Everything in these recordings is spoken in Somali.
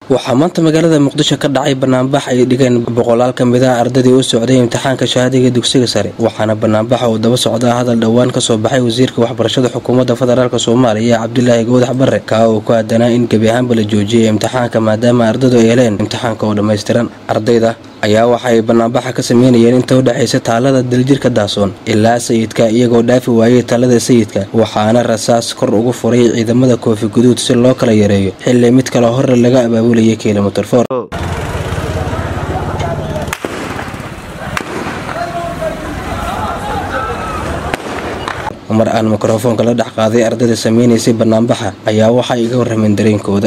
waxaa maanta magaalada muqdisho ka dhacay banaanbax ay dhigeen boqolaal ka mid ah ardadii u socday imtixaanka shahaadiga dugsiga sare waxaana banaanbaxa uu daba socdaa hadal dhowaan kasoo baxay wasiirka waxbarashada xukuumadda federaalk soomaaliya cabdilaahi gowdax barre kaa uu ku aadanaa in gebi ahaanba la joojiyay imtixaanka maadaama ardadu ay heleen imtixaanka oo dhammaystiran ardayda ayaa waxa ay banaanbaxa ka sameynayeen inta u dhexaysa taalada daljirka daasoon ilaa sayidka iyagoo dhaafi waayay taalada sayidka waxaana rasaas kor ugu furay ciidamada koofi guduud si loo kala yareeyo xilli mid kale hore laga abaabulayay kilomitir for mar aan mikrofoonka la dhex qaaday ardayda sameynaysay banaanbaxa ayaa waxay iga warrameen dareenkooda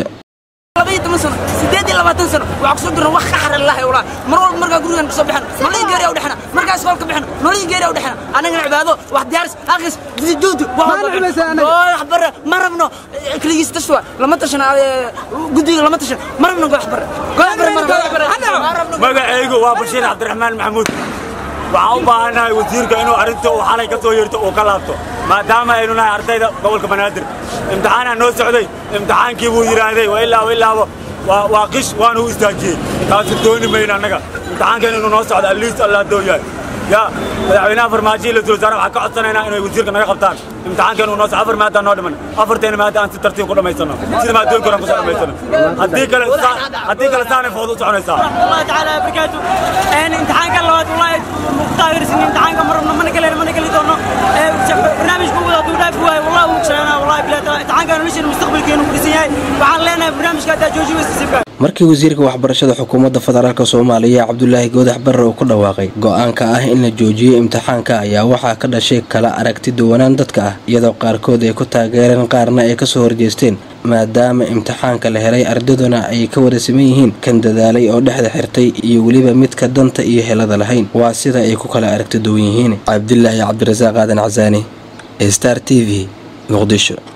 wax kusoo dirna wax ka xaran lahay walaa mar walba markaa gurigan kasoo bixan nololii geeriya u dhexna markaas hoolka bixin nololii geeriya u dhexna anagana cibaado wax diyaaris aqis juudu wax bare ma rabno keligiis tashwa lama tashan guddiga lama tashan ma rabno goox bare goox bare magacaygu waa bashiir cabdiraxmaan maxamuud waxaan u baahannahay wasiirka inuu arrinta uu xalay ka soo yeerto uu ka laabto maadaama aynu nahay ardayda gobolka banaadir imtixaanaa noo socday imtixaankii buu yidhaahday wa ilaabo ilaabo waa qish waana u istaajiyey taasi dooni mayno annaga imtixaankeena inuu noo socdo alliis allah dooyahay yaa madaxweynaha farmaajo iyo ra-iisul wasaare waxaan ka codsanaynaa inay wasiirka naga qabtaan imtixaankeena uu noo socdo afar maaddaa noo dhiman afarteena maadda aan si tartiib ku dhammaysano sida maadooyinka horan kusoo dhammaysano haddii kale haddii kale saanay fooda u soconaysaa الله تعالى بركاته ان امتحان كان لواد والله مختار سن امتحان كان مرنا من كل من كل دونه برنامج كو ودا دودا فواي والله وكشنا والله بلا امتحان كان مش المستقبل كانوا كرسيين وعن لنا برنامج كذا جوجي وسيبك markii wasiirka waxbarashada xukuumadda federaalk soomaaliya cabdulaahi goodax barre uu ku dhawaaqay go-aanka ah in la joojiyo imtixaanka ayaa waxaa ka dhashay kala aragti duwanaan dadka ah iyadoo qaarkood ay ku taageereen qaarna ay kasoo horjeesteen maadaama imtixaanka la helay ardaduna ay ka wada siman yihiin kan dadaalay oo dhexda xirtay iyo weliba midka danta iyo helada lahayn waa sida ay ku kala aragti duwan yihiin cabdilaahi cabdirasaaq aadan casaani star t v muqdisho